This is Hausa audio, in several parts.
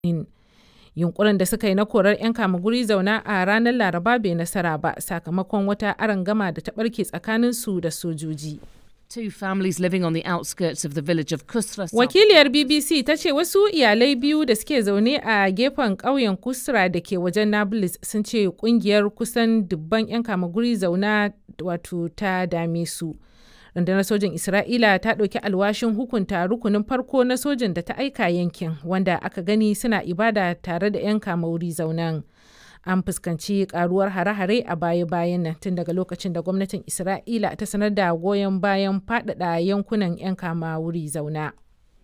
Yunkurin da suka yi na korar 'yan kama-guri zauna a ranar Laraba bai nasara ba sakamakon wata arangama da ta ɓarke tsakaninsu da sojoji. Two families living on the outskirts of the village of Kusra. Wakiliyar BBC ta ce wasu iyalai biyu da suke zaune a gefen ƙauyen Kusra da ke wajen Nablus sun ce kungiyar kusan dubban 'yan kama-guri zauna wato ta dame su. rundunar sojin isra'ila ta ɗauki alwashin hukunta rukunin farko na sojin da ta aika yankin wanda aka gani suna ibada tare da 'yan kamauri zaunan an fuskanci karuwar hare-hare a baya-bayan nan tun daga lokacin da gwamnatin isra'ila ta sanar da goyon bayan faɗaɗa yankunan 'yan kama wuri zauna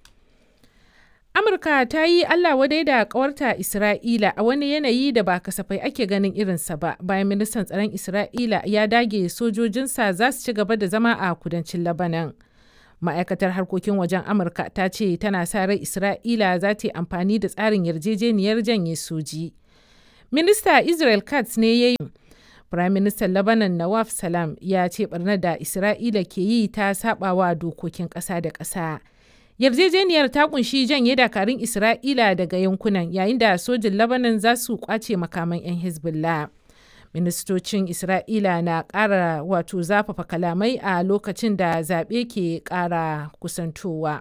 amurka ta yi allah wadai da kawarta isra'ila a wani yanayi da ba kasafai ake ganin irinsa ba bayan ministan tsaron isra'ila ya dage sojojinsa za su ci gaba da zama a kudancin labanan ma'aikatar harkokin wajen amurka ta ce tana sa rai isra'ila za ta yi amfani da tsarin yarjejeniyar janye soji minista israel katz ne ya yi Prime Minister Lebanon Nawaf Salam ya ce barnar da Isra'ila ke yi ta sabawa dokokin ƙasa da ƙasa. yarjejeniyar ta kunshi janye dakarun isra'ila daga yankunan yayin da sojin labanan za su kwace makaman 'yan hezbollah ministocin isra'ila na ƙara wato zafafa kalamai a lokacin da zaɓe ke ƙara kusantowa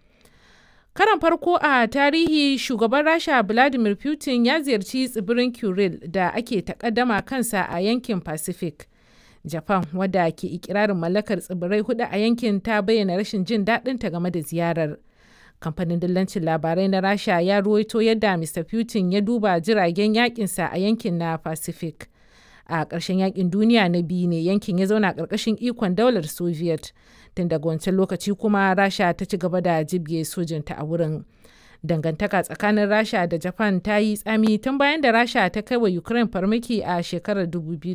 karan farko a tarihi shugaban rasha vladimir putin ya ziyarci tsibirin kuril da ake takaddama kansa a yankin pacific Japan wadda ke ikirarin mallakar tsibirai hudu a yankin ta bayyana rashin jin daɗin ta game da ziyarar. Kamfanin dillancin labarai na Rasha ya ruwaito yadda Mr. Putin ya duba jiragen yakinsa a yankin na Pacific. A ƙarshen yakin duniya na biyu ne yankin ya zauna ƙarƙashin ikon daular Soviet. Tun daga wancan lokaci kuma Rasha ta ci gaba da jibge sojinta a wurin. Dangantaka tsakanin Rasha da Japan ta yi tsami tun bayan da Rasha ta kai wa Ukraine farmaki a shekarar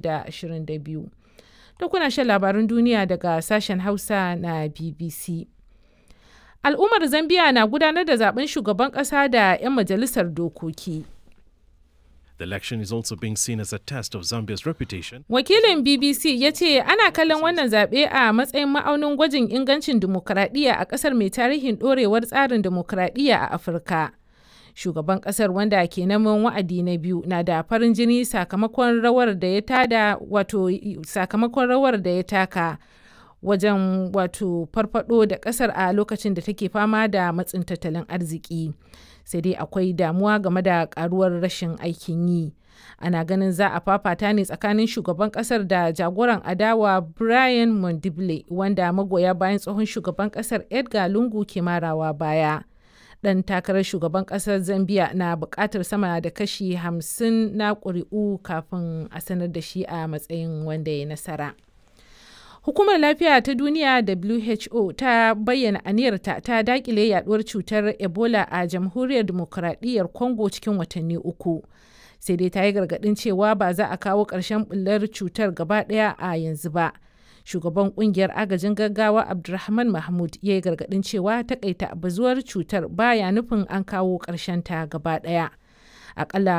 2022. da kuna shan labarun duniya daga sashen Hausa na BBC. Al'ummar Zambiya na gudanar da zaben shugaban ƙasa da 'yan majalisar dokoki. The election is also being seen as a test of Zambia's reputation. Wakilin BBC ya ce ana kallon wannan zaɓe a matsayin ma'aunin gwajin ingancin dimokuraɗiyya a ƙasar mai tarihin ɗorewar tsarin dimokuraɗiyya a Afirka. shugaban kasar wanda ke neman wa'adi na biyu na da farin jini sakamakon rawar da ya tada wato sakamakon rawar da ya taka wajen wato farfado da kasar a lokacin da take fama da matsin tattalin arziki sai dai akwai damuwa game da karuwar rashin aikin yi ana ganin za a fafata ne tsakanin shugaban kasar da jagoran adawa brian mondible wanda magoya bayan tsohon shugaban kasar edgar lungu ke marawa baya dan takarar shugaban kasar zambia na bukatar sama da kashi 50 na ƙuri'u kafin a sanar da shi a matsayin wanda ya nasara hukumar lafiya ta duniya who ta bayyana aniyarta ta dakile yaduwar cutar ebola a jamhuriyar demokuraɗiyyar congo cikin watanni uku sai dai ta yi gargaɗin cewa ba za a kawo ƙarshen bullar cutar gaba ɗaya a yanzu ba shugaban kungiyar agajin gaggawa abdulrahman mahmud ya yi gargadin cewa takaita bazuwar cutar baya nufin an kawo ta gaba daya akalla